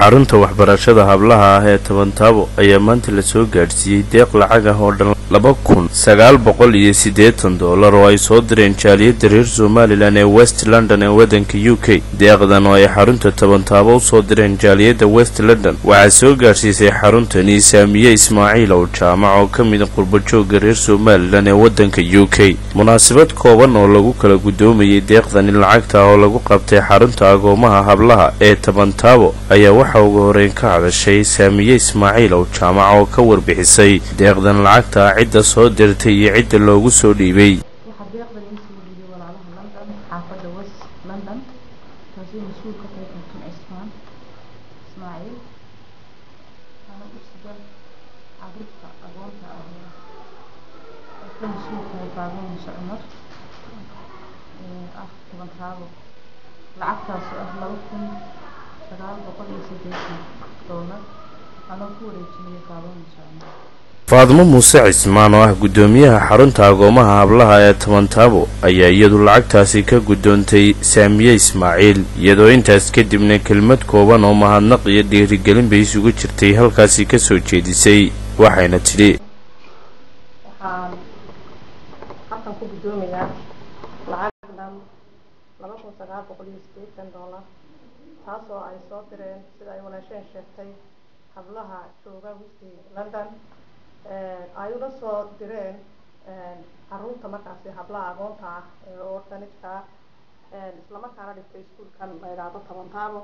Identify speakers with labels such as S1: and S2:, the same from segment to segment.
S1: xarunta waxbarashada hablaha ah ee tabantaabo ayaa maanta lasoo gaadhsiiyey deeq lacag ah oo dhan laba kun sagaal boqol iyo siddeetan doolar oo ay soo direen jaaliyadda reer somalilan ee west london ee waddanka u k deeqdan oo ay xarunta tabantaabo u soo direen jaaliyadda west london waxaa soo gaadhsiisay xaruntani saamiye ismaaciil ow jaamac oo ka mida qurbajooga reer somalilan ee waddanka u k munaasabad kooban oo lagu kala guddoomayay deeqdani lacagta oo lagu qabtay xarunta agoomaha hablaha ee tabantaabo ayaa waxaa ugu horeyn ka hadashay saamiye ismaaciil ow jaamac oo ka warbixisay deeqdan lacagta cidda soo dirtay iyo cidda loogu soo dhiibay
S2: waxaa deeqdan ii soo dhiibay walaalaha london xaafadda west london taasoo mas-uul ka tahay xultun cismaan ismaaciil ana usiga carruurta agoonta ah ee ka mas-uul tahay baaban muuse cumar ee ah tabantaabo lacagtaas oo ah laba kun sagaal boqol iyo siddeetan doolar anoo ku wareejinaya baaban muuse cumar
S1: faadmo muuse cismaan oo ah guddoomiyaha xarunta agoomaha hablaha ee tabantaabo ayaa iyadu lacagtaasi ka guddoontay saamiye ismaaciil iyadoo intaas kadibna kelmad kooban oo mahadnaq iyo dhiirigelin bay isugu jirtay halkaasi ka soo jeedisay waxayna tidhi
S2: waxaan halkan ku guddoomayaa lacag dhan laba kun sagaal boqol iyo siddeetan doolar taasoo ay soo direen sida ay walaasheen sheegtay hablaha jooga westi london ay ula soo direen caruurta markaasi hablaha agoonta ah ee ortanijka ah islamarkaana dhigtay iskuolkan la idhaahdo tabantaabo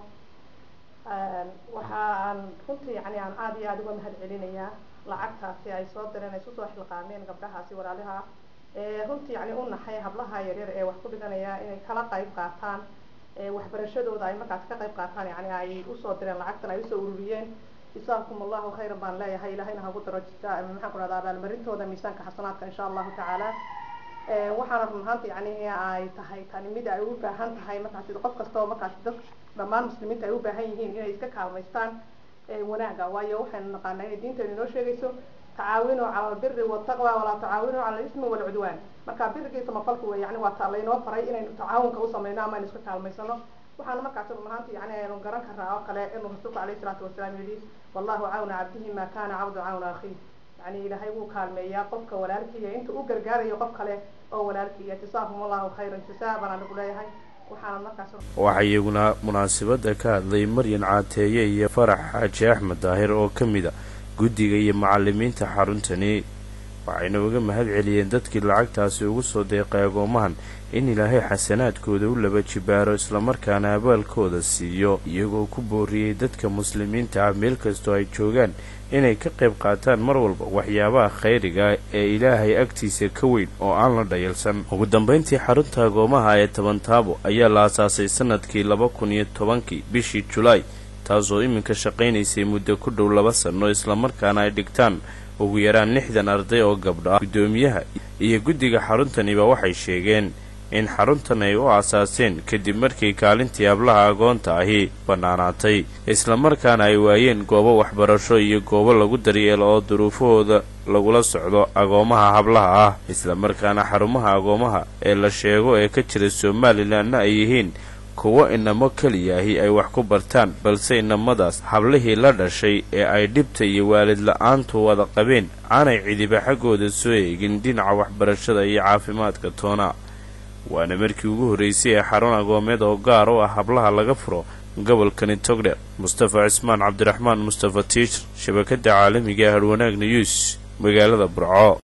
S2: waxaan runtii yani aan aada iyo aada uga mahad celinayaa lacagtaasi ay soo direen ay isusoo xilqaameen gabdhahaasi walaalaha ee runtii yani u naxay hablaha yaryar ee wax ku dhiganaya inay kala qayb qaataan waxbarashadooda ay markaasi ka qayb qaataan yani ay usoo direen lacagtan ay usoo ururiyeen jazaakum allahu khayran baan leeyahay ilahayna hagu daro maxaan ku dhahdaa abaalmarintooda miisaanka xasanaadka insha allahu tacaala waxaana run ahaanta yani ay tahay tani mid ay u baahan tahay markaasi qof kasta oo markaasi dad dhammaan muslimiinta ay u baahan yihiin inay iska kaalmaystaan wanaaga waayo waxaynu naqaanaa inay diinteenu inoo sheegayso tacaawinuu cala albiri waltaqwa walaa tacaawinuu cala alismi walcudwaan marka birigii samafalku wey yani waa ta laynoo faray inaynu tacaawunka u sameyno ama aynu iska kaalmaysano waxaana markaasi run ahaanta yani aynu garan karaa oo kale inuu rasuulku alayhi salaatu wasalaam yidhi wallahu cawna cabdihi ma kana cabdu cawna akhiih yani ilaahay wuu kaalmeeyaa qofka walaalkiiya inta u gargaarayo qof kale oo walaalkiiya jazaahum allahu khayran jazaa baan anigu leeyahay waxaana markaas
S1: waxaa iyaguna munaasabadda ka hadlay maryan caateeye iyo farax xaaji axmed daahir oo ka mid a guddiga iyo macalimiinta xaruntani waxayna uga mahad celiyeen dadkii lacagtaasi ugu soo deeqay agoomahan in ilaahay xasanaadkooda u laba jibaaro islamarkaana abaalkooda siiyo iyagoo ku booriyey dadka muslimiinta ah meel kastoo ay joogaan inay ka qayb qaataan mar walba waxyaabaha khayriga ee ilaahay agtiisa ka weyn oo aan la dhayalsan ugu dambayntii xarunta agoomaha ee tabantaabo ayaa la asaasay sanadkii laba kun iyo tobankii bishii julaay taasoo iminka shaqaynaysay muddo ku dhow laba sanno islamarkaana ay dhigtaan ugu yaraan lixdan arday oo gabdho ah guddoomiyaha iyo guddiga xaruntaniba waxay sheegeen in xaruntan ay u aasaaseen kadib markii kaalintii hablaha agoonta ahi bannaanaatay islamarkaana ay waayeen goobo waxbarasho iyo goobo lagu daryeelo oo duruufahooda lagula socdo agoomaha hablaha ah islamarkaana xarumaha agoomaha ee la sheego ee ka jira somalilanna ay yihiin kuwo inamo keliyaahi ay wax ku bartaan balse inamadaas hablihii la dhashay ee ay dhibta iyo waalid la-aantu wada qabeen aanay cidiba xaggooda soo eegin dhinaca waxbarashada iyo caafimaadka toona waana markii ugu horraysay ee xarun agoomeed oo gaar u ah hablaha laga furo gobolkani togdher mustafa cismaan cabdiraxmaan mustafa tiijar shabakadda caalamiga harwanaag niyuus magaalada burco